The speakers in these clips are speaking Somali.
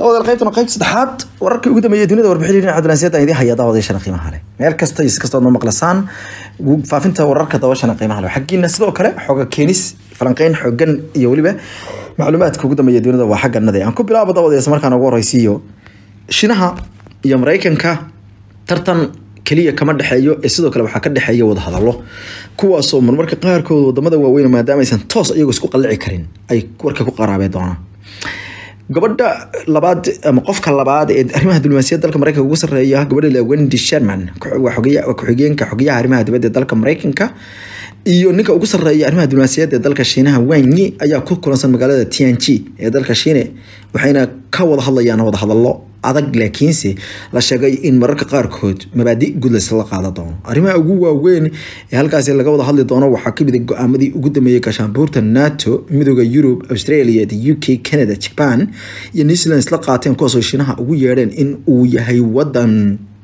daawadayaal qaybtana qaybta saddexaad wararkii ugu dambeeyay dunida warbixin dhinaca dunaasiyada idin haya daawadayashana qiimaha leh meel kasta iyo si kastood noo maqlasaan faafinta wararka daawashana qiimaha leh xaggiina sidoo kale xooga keenis falanqeyn xoogan iyo weliba macluumaadka ugu dambeeya dunida waa xagga nade aan ku bilaabo daawadayas markaan ugu horeysiiyo shinaha iyo maraykanka tartan keliya kama dhexeeyo ee sidoo kale waxaa ka dhexeeya wadahadallo kuwaasoo marmarka qaarkood wadamada waaweyn maadaama aysan toos iyagoo isku qallici karin ay warka ku qaraabeen doonaan gabadha labaad ama qofka labaad ee arrimaha diblomaasiyadda dalka maraykanka ugu sarreeya gabadha wendy sherman waa ku-xigeenka xogayaha arrimaha dibadda ee dalka maraykanka iyo ninka ugu sarreeya arrimaha diblomaasiyadda ee dalka shiinaha wanyi ayaa ku kulansan magaalada tianji ee dalka shiine waxayna ka wada hadlayaan wadahadallo adag laakiinse la sheegay in mararka qaarkood mabaadi guud laysla qaadan doono arrimaha ugu waaweyn ee halkaasi laga wada hadli doono waxaa kamid a go-aamadii ugu dambeeyey gaashaanbuurta nato midooda yurub australia the u k canada japan iyo new zealand isla qaateen kuwaasoo shiinaha ugu yeedheen in uu yahay wadan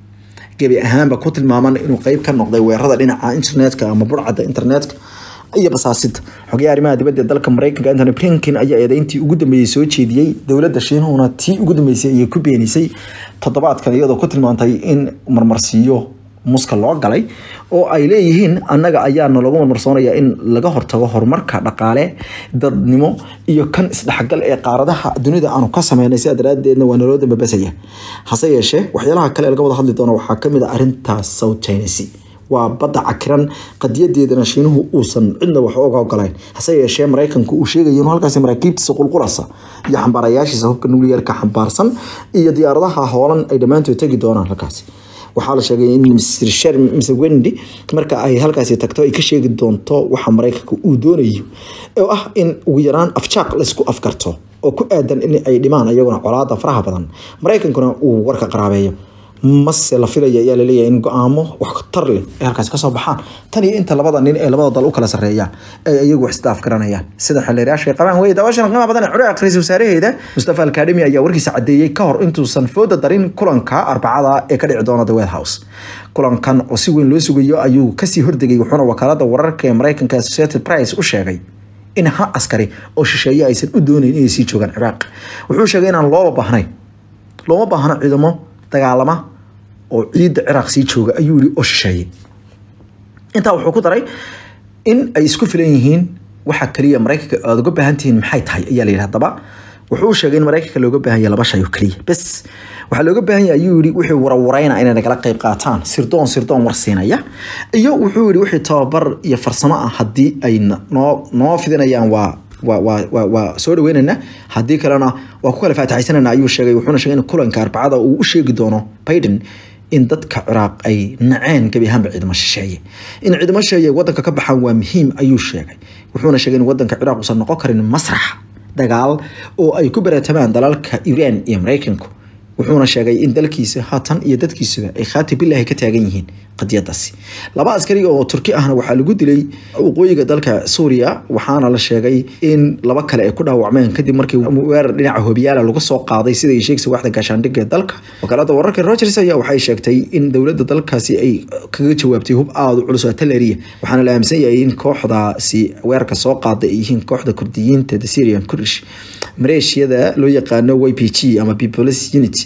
gebi ahaanba ku tilmaaman inuu qeyb ka noqday weerarada dhinaca internetka ama burcadda internetka iyo basaasida xogayaha arrimaha dibadda ee dalka maraykanka antony blinken ayaa eedeyntii ugu dambeeyey soo jeediyey dowladda shiinuhuna tii ugu dambeysay ayay ku beenisay toddobaadkan iyadoo ku tilmaantay in marmarsiiyo muska loo galay oo ay leeyihiin annaga ayaana lagu marmarsoonaya in laga hortago horumarka dhaqaale dadnimo iyo kan isdhexgal ee qaaradaha dunida aanu ka sameynay sidaa daraadeedna waa naloo dambabasaya hase yeeshee waxyaalaha kale ee laga wada hadli doono waxaa kamid a arrintaas south china sea waa badda cakiran qadiyadeedana shiinuhu uusan cidna wax oga ogolayn hase yeeshee maraykanku uu sheegayo inuu halkaasi maraakiibtiisa qulqulasa iyo xambaarayaashiisa hubka nuclearka xambaarsan iyo diyaaradaha hoolan ay dhammaantood tegi doonaan halkaasi waxaa la sheegay in mr sher mr wendy marka ay halkaasi tagto ay ka sheegi doonto waxa maraykanka uu doonayo oo ah in ugu yaraan afjaaq laysku afkarto oo ku aadan in ay dhimaan iyaguna colaada faraha badan maraykankuna uu warka qaraabeeyo mase la filaya ayaa laleeyahay in go-aamo wax tar leh ay halkaasi kasoo baxaan tan iyo inta labada nin ee labada dal u kala sarreeya ay iyagu wax isdaaf garanayaan sida xildhiyaasha ay qabaan wey daawashan qiimaha badan ee curi akhriisa wasaaraheeda mustafa alkademi ayaa warkiisa cadeeyey ka hor intuusan fooda darin kulanka arbacada ee ka dhici doona the white house kulankan oo si weyn loo sugayo ayuu kasii hordegay wuxuuna wakaalada wararka ee maraykanka associated price u sheegay in ha askari oo shisheeye aysan u doonayn inay sii joogaan ciraaq wuxuu sheegay inaan looba baahnayn looma baahno ciidamo dagaalama oo ciidda ciraaq sii jooga ayuu yiri oo shisheeyey intaa wuxuu ku daray in ay isku filan yihiin waxa kaliya maraykanka aad uga baahan tihiin maxay tahay ayaa la yidhi haddaba wuxuu sheegay in maraykanka looga baahan yahay laba shay oo kaliya bes waxaa looga baahan yahay ayuu yidhi wixii warawaraynaa inay nagala qayb qaataan sirdoon sirdoon war siinaya iyo wuxuu yidhi wixii tababar iyo farsamo ah haddii ay noo noo fidinayaan waa waa waa waa waa soo dhaweynayna haddii kalena waa ku kala faataxaysanayna ayuu sheegay wuxuuna sheegay in kulanka arbacada uu u sheegi doono biden in dadka ciraaq ay naceen gebi ahaanba ciidamo shisheeye in ciidamo shisheeye wadanka ka baxaan waa muhiim ayuu sheegay wuxuuna sheegay in wadanka ciraaq uusan noqon karin masrax dagaal oo ay ku baraatamaan dalalka iiraan iyo maraykanku wuxuuna sheegay in dalkiisa haatan iyo dadkiisuba ay khaati bilaahi ka taagan yihiin qadiyadaasi laba askari oo turki ahna waxaa lagu dilay waqooyiga dalka suuriya waxaana la sheegay in laba kale ay ku dhaawacmeen kadib markii weerar dhinaca hobiyaala lagu soo qaaday sida ay sheegaysa waaxda gaashaandhigga ee dalka wakaalada wararka rogers ayaa waxay sheegtay in dowladda dalkaasi ay kaga jawaabtay hub aada u culus oo artilleria waxaana la aaminsan yahay in kooxdaasi weerarka soo qaaday ay yihiin kooxda kurdiyiinta the syrian kurdish maleeshiyada loo yaqaano y p g ama peoples unity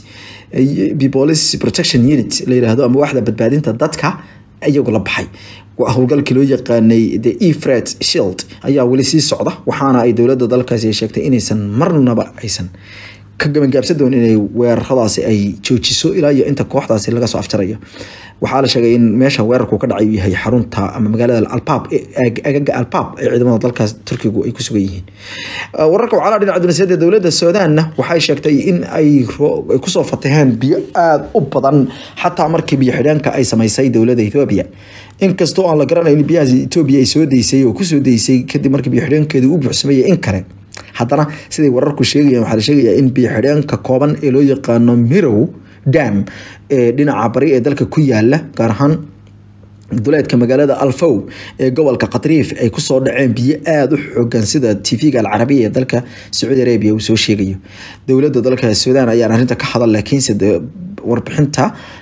peoples protection unit la yiraahdo ama waaxda badbaadinta dadka iyagu la baxay howlgalkii loo yaqaanay the efred shield ayaa weli sii socda waxaana ay dowladda dalkaasi ay sheegtay inaysan marnaba aysan ka gabangaabsan doon inay weeraradaasi ay joojiso ilaa iyo inta kooxdaasi laga soo afjarayo waxaa la sheegay in meesha weerarku ka dhacay uu yahay xarunta ama magaalada albaab agaga albaab ee ciidamada dalkaas turkigu ay ku sugan yihiin wararka wacalaha dhinaca dunaasiyadda dowladda suudaanna waxay sheegtay in ay kusoo fataheen biyo aada u badan xataa markii biyo xidheenka ay samaysay dowladda ethoobia inkastoo aan la garanayn biyahaas etoobiya ay soo deysay oo kusoo deysay kadib markii biyo xidheenkeedu u buuxsamaya in kale haddana siday wararku sheegayaan waxaa la sheegayaa in biyo xidheenka kooban ee loo yaqaano mirow dam ee dhinaca bari ee dalka ku yaala gaar ahaan duleedka magaalada alfow ee gobolka katriif ay kusoo dhaceen biyo aada u xoogan sida tv-ga alcarabiya ee dalka sacuudi arabia uu soo sheegayo dowladda dalka suudaan ayaan arrinta ka hadal laakiinse warbixinta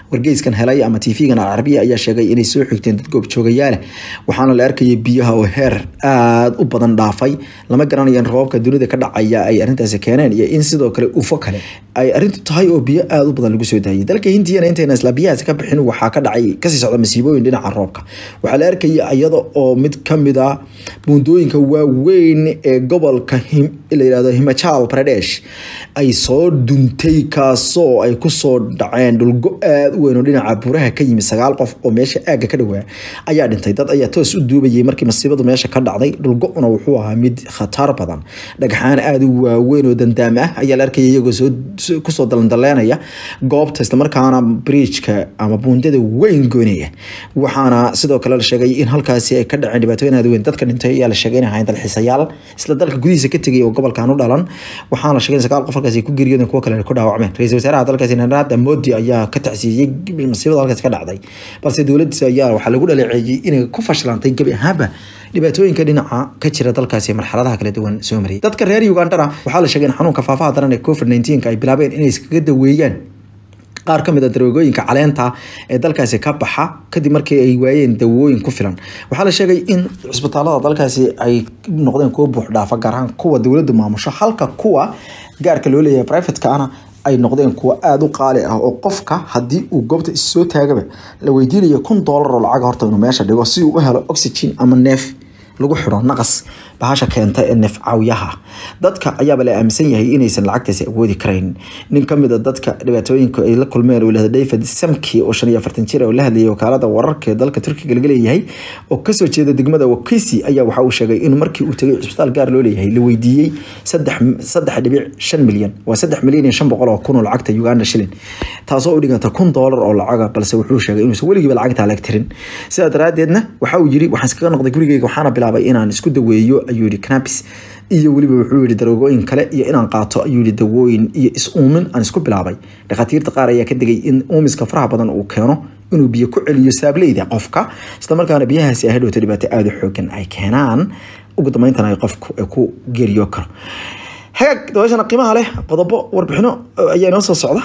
wargeyskan helay ama tv-gan alcarabiya ayaa sheegay inay soo xigteen dad goobjoogayaale waxaana la arkayay biyaha oo heer aada u badan dhaafay lama garanayaan roobabka dunida ka dhacaya ay arrintaasi keeneen iyo in sidoo kale ufo kale ay arrintu tahay oo biyo aada u badan lagu soo daayay dalka hindiyana intayna isla biyahaasi ka bixin waxaa ka dhacay kasii socda masiibooyin dhinaca roobka waxaa la arkaya iyada oo mid kamid ah buundooyinka waaweyn ee gobolka la yirahdo himachal pradesh ay soo duntay kaasoo ay kusoo dhaceen dhulgo aada u weyn oo dhinaca buraha ka yimi sagaal qof oo meesha aagga ka dhawaa ayaa dhintay dad ayaa toos u duubayay markii masiibadu meesha ka dhacday dhulgo-una wuxuu ahaa mid khatar badan dhagxaan aada u waaweyn oo dandaam ah ayaa la arkaya iyagoo soo kusoo dalandaleenaya goobta islamarkaana bridgeka ama buundada weyn goynaya waxaana sidoo kale la sheegay in halkaasi ay ka dhaceen dhibaatooyin aada weyn dadka dhintay ayaa la sheegay inay ahayn dalxiisayaal isla dalka gudihiisa ka tegay oo gobolkan u dhalan waxaana la sheegay in sagaal qof halkaasi ay ku geeriyoodeen kuwo kale ku dhaawacmeen ra-iisul wasaaraha dalkaasi narada modi ayaa ka tacsiiyey masiibada halkaasi ka dhacday balse dowladdiisa ayaa waxaa lagu dhaleeceeyey inay ku fashilantay gebi ahaanba dhibaatooyinka dhinaca ka jira dalkaasi marxaladaha kala duwan soo mariyay dadka reer ugandana waxaa la sheegay in xanuunka faafaha daran ee covid 19 ay bilaabeen inay iskaga daweeyaan qaar ka mid a daroogooyinka caleenta ee dalkaasi ka baxa kadib markii ay waayeen dawooyin ku filan waxaa la sheegay in cisbitaalada dalkaasi ay noqdeen kuwo buux dhaafa gaar ahaan kuwa dowladda maamusho halka kuwa gaarka loo leeyahay privateka ana ay noqdeen kuwo aada u qaali ah oo qofka haddii uu goobta issoo taagaba la weydiinayo kun doolar oo lacag horta inuu meesha dhigo si uu u helo oxygen ama neef lagu xiro naqas bahasha keenta ee neef caawiyaha dadka ayaaba la aaminsan yahay inaysan lacagtaasi awoodi karayn nin kamid a dadka dhibaatooyinka ay la kulmeen uu lahda david samki oo shan iyo afartan jir oo la hadlayay wakaalada wararka ee dalka turkiga laga leeyahay oo kasoo jeeda degmada wakisi ayaa waxa uu sheegay in markii uu tegay cisbitaal gaar loo leeyahay la weydiiyey saddex saddex dhibic shan milyan waa saddex milyan iyo shan boqol oo kun oo lacagta uganda shilin taasoo u dhiganta kun doolar oo lacaga balse wuxuu sheegay inuusan weligiiba lacagta lag tirin sidaa daraadeedna waxa uu yiri waxaan iskaga noqday gurigeyga waxaana bilaabay inaan isku daweeyo ayuu yihi canabis iyo weliba wuxuu yihi daroogooyin kale iyo inaan qaato ayuu yihi dawooyin iyo is-uumin aan isku bilaabay dhakhaatiirta qaar ayaa ka digay in uumiska faraha badan uu keeno inuu biyo ku celiyo saableyda qofka islamarkaana biyahaasi ay hadhowto dhibaato aada u xoogan ay keenaan ugu dambeyntan ay qofku ku geeriyo karo hagaag dabaashana qiimaha leh qodobo warbixino ayaa inoo soo socda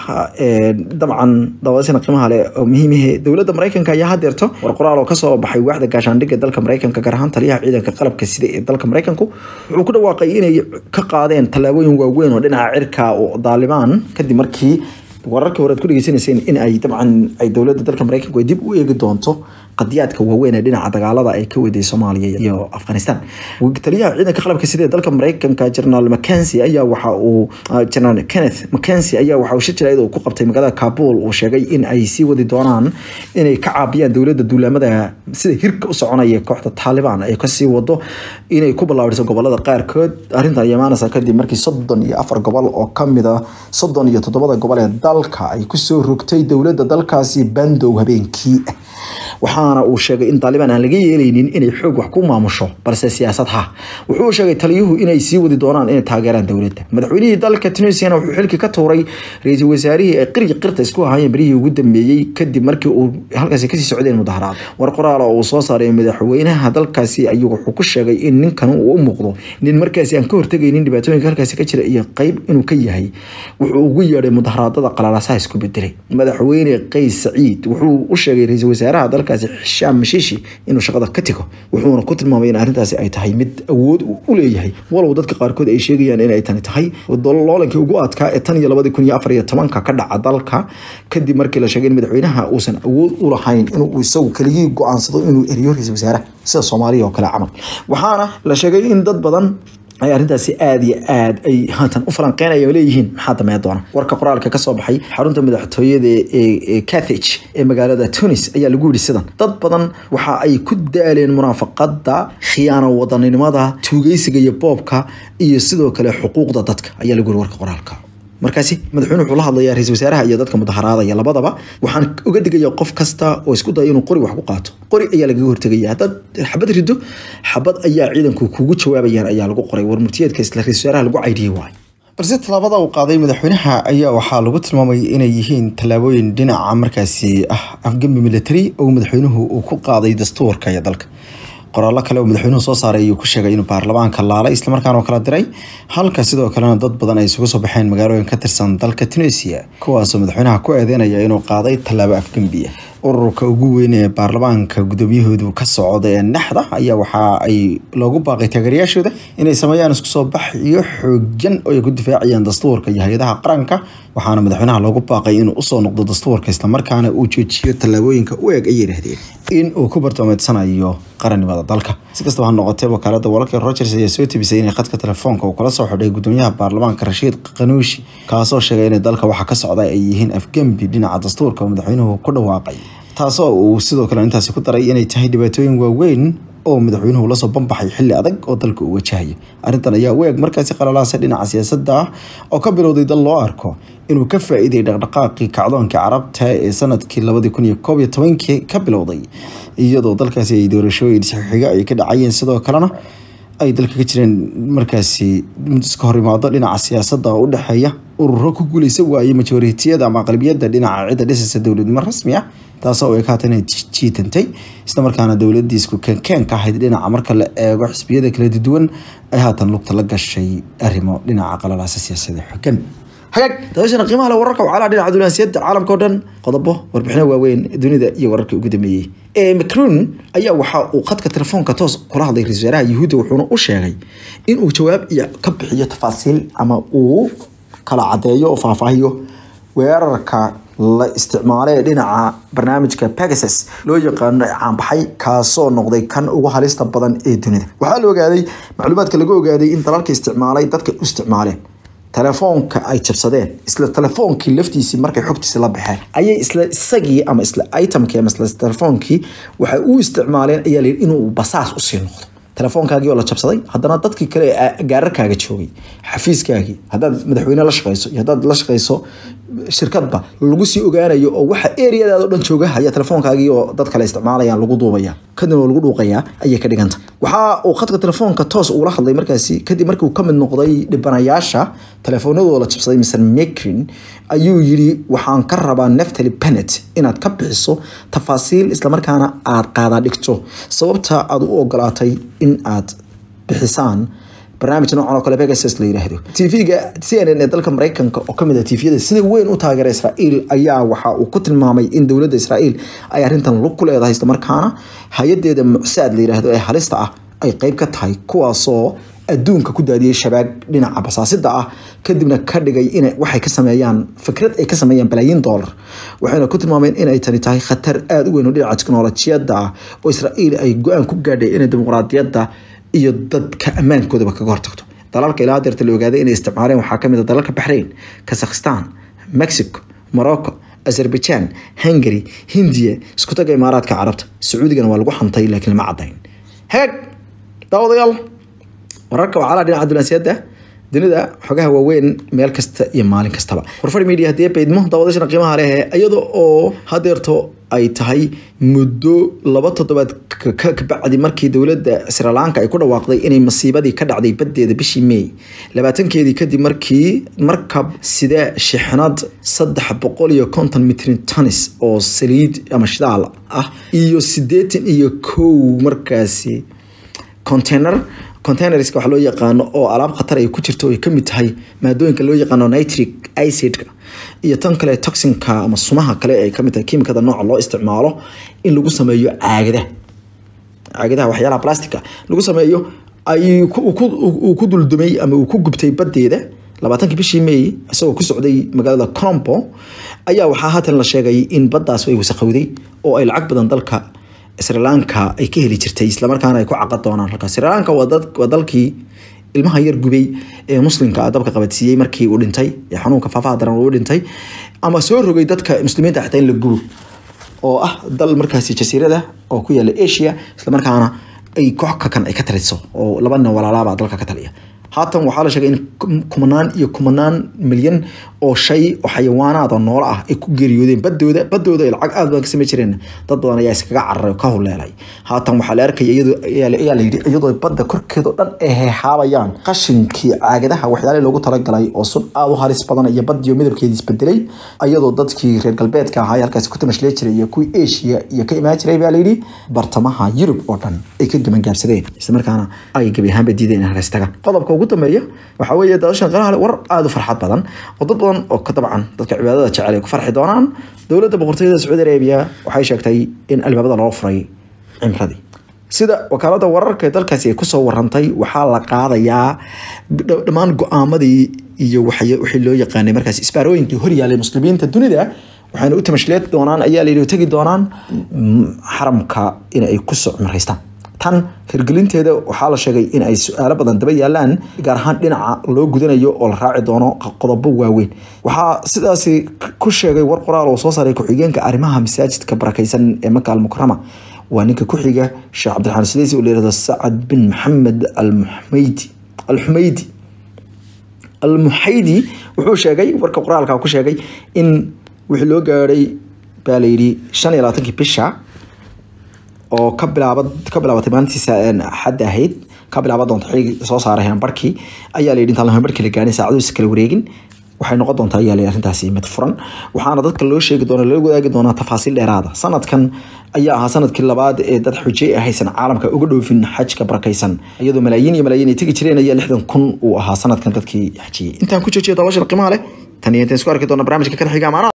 dabcan dabaashana qiimaha leh oo muhiimihe dowladda maraykanka ayaa hadeerto war qoraal oo kasoo baxay waaxda gaashaandhigga dalka maraykanka gaar ahaan taliyaha ciidanka qalabka sida ee dalka maraykanku wuxuu ku dhawaaqay inay ka qaadeen tallaabooyin waaweyn oo dhinaca cirka oo daalibaan kadib markii wararkii hore ad ku dhegeysanayseen in ay dabcan ay dowladda dalka maraykanku ay dib u eegi doonto qadiyaadka waaweyn ee dhinaca dagaalada ay ka waday soomaaliya iyo afghanistan taliyaha ciidanka qalabka sida ee dalka maraykanka generaal mackenzie ayaa waxa uu generaal kenneth mackenzie ayaa waxa uu shir jiraayad uu ku qabtay magaalada kabul uu sheegay in ay sii wadi doonaan inay ka caabiyaan dowladda duulaamada sida hirka u soconaya kooxda taalibaan ay kasii wado inay ku ballaabiso gobolada qaarkood arrintan imaanaysa kadib markii soddon iyo afar gobol oo kamid a soddon iyo toddobada gobol ee dalka ay kusoo rogtay dowladda dalkaasi bandow habeenkii waxaana uu sheegay in taalibaan aan laga yeelaynin inay xoog wax ku maamusho balse siyaasad ha wuxuu sheegay taliyuhu inay sii wadi doonaan inay taageeraan dowladda madaxweynihii dalka tunisiana wuxuu xilkii ka tuuray ra-iisul wasaarihii ay qiryi qirta isku ahaayeen berihii ugu dambeeyey kadib markii uu halkaasi kasii socdeen mudaharaad war qoraal oo uu soo saaray madaxweynaha dalkaasi ayuu wuxuu ku sheegay in ninkan uu u muuqdo nin markaasi aan ka hortegaynin dhibaatooyinka halkaasi ka jira iyo qeyb inuu ka yahay wuxuu ugu yeedhay mudaharaadada qalalasaha isku bedelay madaxweyne qays saciid wuxuu u sheegay ra-iisul wasaaraha dalkaasi xishaam mashiishi inuu shaqada ka tigo wuxuuna ku tilmaamay in arrintaasi ay tahay mid awood u leeyahay walow dadka qaarkood ay sheegayaan inay tani tahay loolankii ugu adkaa ee tan iyo labadii kun iyo afar iyo tobanka ka dhaca dalka kadib markii la sheegay in madaxweynaha uusan awood u lahayn inuu isagu keligii go-aansado inuu eriyo ra-iisul wasaaraha sida soomaaliya oo kale camal waxaana la sheegay in dad badan ay arrintaasi aada iyo aada ay haatan u falanqeynaya leeyihiin maxaa damee doona warka qoraalka kasoo baxay xarunta madaxtooyada ee cathage ee magaalada tunis ayaa lagu yidhi sidan dad badan waxa ay ku daaleen munaafaqada khiyaano wadaninimada tuugeysiga iyo boobka iyo sidoo kale xuquuqda dadka ayaa lagu yidhi warka qoraalka markaasi madaxweyne wuxuu la hadlayaa ra-iisul wasaaraha iyo dadka mudaharaadaya labadaba waxaan uga digaya qof kasta oo isku daya inuu qori wax ku qaato qori ayaa lagaga hortegaya haddaad xabad rido xabad ayaa ciidanku kugu jawaabayaan ayaa lagu qoray war murtiyeedka isla ra-isul wasaaraha lagu caydhiyey waayo balse tallaabada uu qaaday madaxweynaha ayaa waxaa lagu tilmaamay inay yihiin tallaabooyin dhinaca markaasi ah afgembi military oo madaxweynuhu uu ku qaaday dastuurka iyo dalka qoraallo kale oo madaxweynuhu soo saaray ayuu ku sheegay inuu baarlamaanka laalay islamarkaana kala diray halka sidoo kalena dad badan ay isugu soo baxeen magaalooyin ka tirsan dalka tunisia kuwaasoo madaxweynaha ku eedeynaya inuu qaaday tallaabo afgembiya ururka ugu weyn ee baarlamaanka gudoomiyahoodu ka socda ee naxda ayaa waxa ay loogu baaqay taageerayaashooda inay sameeyaan isku soo bax iyo xoogan oo ay ku difaacayaan dastuurka iyo hay-adaha qaranka waxaana madaxweynaha loogu baaqay inuu usoo noqdo dastuurka islamarkaana uu joojiyo tallaabooyinka u eg ay yidhaahdeen in uu ku bartoomeedsanayo qarannimada dalka si kastaba ha noqotee wakaalada wararka rogers ayaa soo tebisay inay khadka telefoonka uu kala soo xidhay gudoomiyaha baarlamaanka rashiid qanuushi kaasoo sheegay in dalka waxa ka socda ay yihiin afgembi dhinaca dastuurka oo madaxweynuhu ku dhawaaqay taasoo uu sidoo kale intaasi ku daray inay tahay dhibaatooyin waaweyn oo madaxweynuhu lasoo banbaxay xilli adag oo dalka uu wajahaya arrintan ayaa u eg markaasi qalalaasa dhinaca siyaasadda ah oo ka bilowday dal loo arko inuu ka faa-iiday dhaqdhaqaaqii kacdoonkii carabta ee sanadkii labadii kun iyo koob iyo tobankii ka bilowday iyadoo dalkaasi ay doorashooyin saxiixiga ay ka dhacayeen sidoo kalena ay dalka ka jireen markaasi iska hor imaado dhinaca siyaasadda oo u dhexeeya ururo ku guuleysan waayey majoritiyada ama aqlabiyadda dhinaca cidda dhisaysa dowladnimo rasmi ah taasoo ay ka hata inay jiitantay islamarkaana dowladii isku keenkeenka ahayd dhinaca marka la eego xisbiyada kala duwan ay haatan lugta la gashay arrimo dhinaca qalalaasa siyaasada xogan hagaag dabashana qiimaha le wararka wacalaha dhinaca dunaasiyadda caalamka o dhan qodobo warbixino waaweyn dunida iyo wararkii ugu dambeeyey ee macron ayaa waxa uu khadka telefoonka toos kula hadlay ra-isul wasaaraha yuhuudda wuxuuna u sheegay inuu jawaab iyo ka bixiyo tafaasiil ama uu kala cadeeyo oo faahfaahiyo weerarka la isticmaalay dhinaca barnaamijka pegasus loo yaqaano caanbaxay kaasoo noqday kan ugu halista badan ee dunida waxaa la ogaaday macluumaadka laga ogaaday in dalalka isticmaalay dadka u isticmaaleen telefoonka ay jabsadeen isla telefoonkii laftiisii markay xogtiisi la baxeen ayay isla isagii ama isla itemkii ama isla telefoonkii waxay u isticmaaleen ayaa la yidhi inuu basaas usii noqdo telefoonkaagii oo la jabsaday haddana dadkii kale ee gaararkaaga joogay xafiiskaagii haddaad madaxweyne la shaqeyso iyo haddaad la shaqeyso shirkadba lagu sii ogaanayo oo waxa eriyadaada o dhan jooga ayaa telefoonkaagii oo dad kale isticmaalayaan lagu duubaya kadibna oo lagu dhuuqayaa ayay ka dhiganta waxa uu khadka telefoonka toos ugula hadlay markaasi kadib markii uu ka mid noqday dhibanayaasha telefoonadooda la jabsaday mr macrin ayuu yidhi waxaan ka rabaa neftali benet inaad ka bixiso tafaasiil islamarkaana aad qaadaa dhigto sababta aad u ogolaatay in aad bixisaan barnaamij noocan oo kale pegasus la yiraahdo tv-ga c n n ee dalka mareykanka oo kamid ah tviyada sida weyn u taageera israa'iil ayaa waxa uu ku tilmaamay in dowladda israa'iil ay arrintan lug ku leedahay islamarkaana hay-adeeda mucsaad la yiraahdo ee halista ah ay qeyb ka tahay kuwaasoo adduunka ku daadiyey shabaag dhinaca basaasida ah kadibna ka dhigay in waxay ka sameeyaan fikrad ay ka sameeyaan balaayiin dollar waxayna ku tilmaameen inay tani tahay khatar aada u weyn oo dhinaca teknolojiyadda ah oo israa'iil ay go-aan ku gaadhay inay dimuqraadiyadda iyo dadka ammaankoodaba kaga hortagto dalalka ilaa deerta la ogaaday inay isticmaaleen waxaa kamid a dalalka baxrain kazakhstan mexico morocco azerbaijan hungary hindiya isku taga imaaraadka carabta sacuudigana waa lagu xantay laakiin lama cadayn heeg daawadayaal wararka wacalaha dhinaca dunaasiyadda dunida xogaha waaweyn meel kasta iyo maalin kastaba warfar media haddii baydmo daawadashana qiimaha leh iyada oo hadeerto ay tahay muddo laba toddobaad kabacdi markii dowladda srilanka ay ku dhawaaqday inay masiibadii ka dhacday badeeda bishii may labaatankeedii kadib markii markab sida shixnad saddex boqol iyo konton mitrin tanis oo saliid ama shidaal ah iyo sideetan iyo kow markaasi container containerska waxa loo yaqaano oo alaab khatar ay ku jirto ay kamid tahay maadooyinka loo yaqaano nitric acidka iyo tan kale toxinka ama sumaha kale ay kamid tahay kiimikada nooca loo isticmaalo in lagu sameeyo caagadaha caagadaha waxyaalaha plastica lagu sameeyo ay uu ku duldumay ama uu ku gubtay badeeda labaatankii bishii may isagoo ku socday magaalada colombo ayaa waxaa haatan la sheegay in baddaas ay wasaqowday oo ay lacag badan dalka srilanka ay ka heli jirtay islamarkaana ay ku caqad doonaan halkaas srilanka waa dalkii ilmaha yar gubay ee muslimka dabka qabadsiiyey markii uu dhintay ee xanuunka faafaha daran uu dhintay ama soo rogay dadka muslimiinta xitaa in la gubo oo ah dal markaasi jasiirada oo ku yaala asia islamarkaana ay koox kakan ay ka taliso oo laba nin walaalaaba dalka ka taliya haatan waxaa la sheegay in kumanaan iyo kumanaan milyan oo shay oo xayawaanaad oo noolo ah ay ku geeriyoodeen badooda badooda ay lacag aad baan ka samey jireen dad badan ayaa iskaga cararay oo ka huleelay haatan waxaa la arkaya iyadoo ayaa la yidhi iyadoo badda korkeeda oo dhan ay heehaabayaan qashinkii caagadaha waxyaalihii loogu talagalay oo sun aad u halis badan iyo badiyo midabkeedii isbedelay iyadoo dadkii reer galbeedka ahaa halkaasi ku tamashlee jiray iyo kuwii asia iyo ka imaan jiray baa la yidhi bartamaha yurub oo dhan ay ka gabangaabsadeen islamarkaana ay gebi ahaanba diideen in halkaasi tagaan qodobka ugu dambeeya waxaa weeye daadashan qaraha war aada u farxad badan oo dad badan oo ka dabcan dadka cibaadada jecel ay ku farxi doonaan dowladda boqortooyada sacuudi arabiya waxay sheegtay in albaabada loo furay cimradii sida wakaalada wararka dalkaasi ay kusoo warantay waxaa la qaadayaa dhammaan go-aamadii iyo wixii loo yaqaanay markaas isbaarooyinkii horyaalay muslimiinta dunida waxayna u tamashleed doonaan ayaa layidhi tegi doonaan xaramka in ay kusoo cimraystaan tan hirgelinteeda waxaa la sheegay in ay su-aalo badan daba yaalaan gaar ahaan dhinaca loo gudanayo oo la raaci doono qodobo waaweyn waxaa sidaasi ku sheegay war qoraal oo soo saaray ku-xigeenka arrimaha masaajidka barakaysan ee maka almukarama waa ninka ku xiga sheekh cabdiraxmaan sideysi oo la yihahdo sacad bin maxamed almuxmaydi alxumaydi almuxaydi wuxuu sheegay warka qoraalka ku sheegay in wixii loo gaadhay baa la yidhi shan iyo labaatankii bisha oo ka bilaaba ka bilaabatay maalintiisa xadda ahayd ka bilaaban doonta xiligi soo saaray hambarkii ayaa la yidhi intaan hambarkii la gaarin saacaduhiisa kala wareegin waxay noqon doontaa ayaa la arrintaasi mid furan waxaana dadka loo sheegi doona loo wadaagi doonaa tafaasiil dheeraada sanadkan ayaa ahaa sanadkii labaad ee dad xujey ah haysan caalamka uga dhoofin xajka barakaysan iyadoo malaayiin iyo malaayiin ay tegi jireen ayaa lixdan kun uu ahaa sanadkan dadkii xajiyey intaan ku joojiya daawashada qiimaha leh tan iyo intaan isku arki doona barnaamijka kan xiga amaana